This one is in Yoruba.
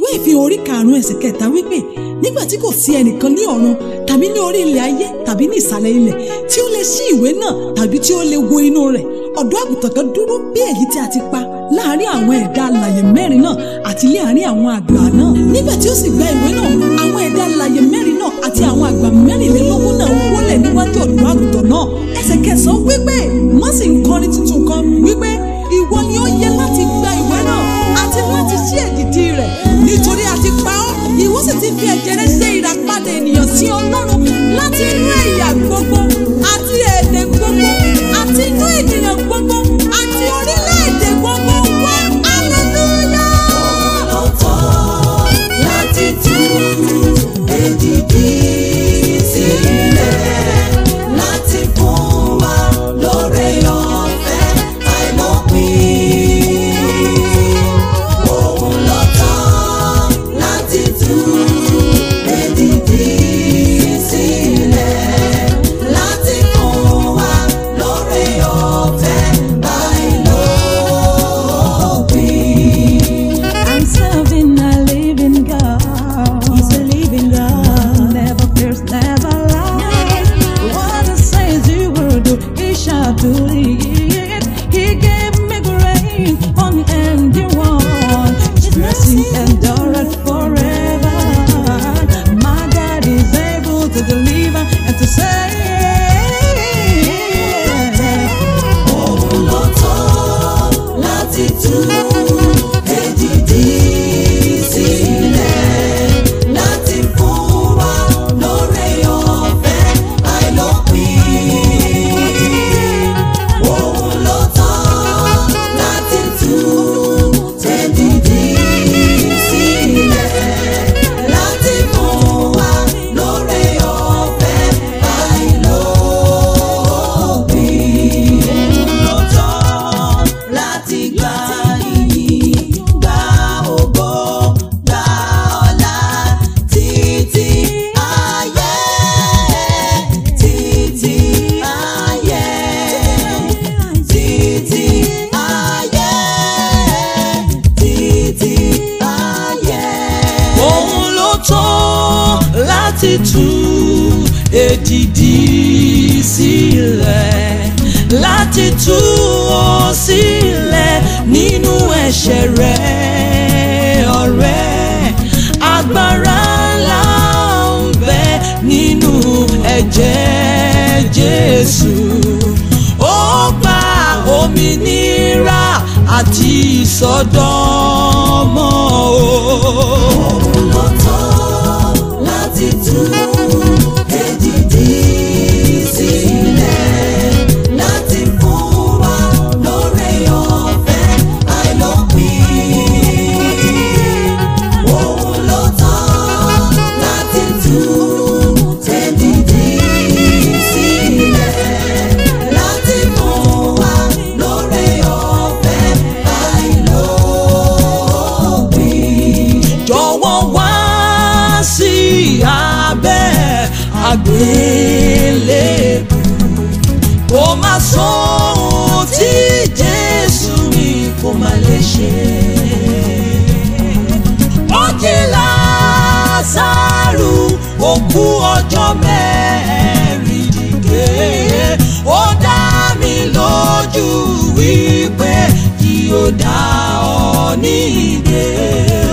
ìfihàn orí karùn-ún ẹsẹ̀ kẹta wípé nígbà tí kò sí ẹnìkan ní ọ̀run tàbí ní orí ilẹ̀ ayé tàbí ní ìsàlẹ̀ ilẹ̀ tí ó lè ṣí ìwé náà tàbí tí ó lè wo inú rẹ̀ ọ̀dọ́ àgùntàn kan dúró bí èyí tí a ti pa láàárín àwọn ẹ̀dá alàyè mẹ́rin náà àti láàárín àwọn àgbà náà nígbà tí ó sì gba ìwé náà àwọn ẹ̀dá alàyè mẹ́rin náà àti àwọn àgbà mẹ́rìnlélógún náà wólẹ̀ níwájú ọ̀dọ́ àgùntàn náà ẹsẹ̀ kẹsàn-án wípé wọ́n sì ń kọrin tuntun kan wípé ìwọ ni ó yẹ láti gba ìwé náà àti láti ṣí èdìdì rẹ̀ nítorí a ti pa ọ́ ìwọ sì ti fi ẹ̀jẹ̀ rẹ̀ ṣe ìràpadà ènìyàn sí ọlọ́run láti inú ẹ̀yà gbogbo àti èdè gbogbo àti inú ènìyàn gbogbo àti orílẹ̀-èdè gbogbo wá hallelujah. Ọ̀tọ̀ láti tú èdìdì sílẹ̀ láti fún wa lóore ọ̀fẹ́ àìlópin. Òun lọ̀tọ̀ láti tú èdìdì sílẹ̀ láti fún wa lóore ọ̀fẹ́ àìlópin. I'm serving a living God. He's a living God. Never fears, never lies. What he says he will do, he shall do it. He gave me grace on the ending one. His mercy endureth forever. My God is able to deliver and to save. Òun ló tọ́ láti tú èdìdì sílẹ̀ láti fún wa lóore ọ̀fẹ́ àìlópin. Òun ló tọ́ láti tú èdìdì sílẹ̀ láti fún wa lóore ọ̀fẹ́ àìlópin lọ́tọ̀ láti gba ìyìn gba ògo gba ọlá títí ayé títí ayé títí ayé títí ayé. òun ló tán láti tú èdìdì sílẹ̀ láti tú ọ sílẹ̀ nínú ẹ̀ṣẹ̀ rẹ̀ ọ̀rẹ́ agbára ńlá ń bẹ nínú ẹ̀jẹ̀ Jésù ó gba òmìnira àti ìsọdọ̀mọ́ o. ló tọ́ láti tú èdìdì sílẹ̀ láti fún wa lóore ọ̀fẹ́ àìlópin. Òun ló tọ́ láti tú èdìdì sílẹ̀ láti fún wa lóore ọ̀fẹ́ àìlópin. jọ̀wọ́ wá sí abẹ́ àgbélébù kó má sọ ohun tí Jésù mi kò má lè ṣe. ó jí Lásárù òkú ọjọ́ mẹ́rin dìde ó dá mi lójú wípé kí ó dá ọ nídè.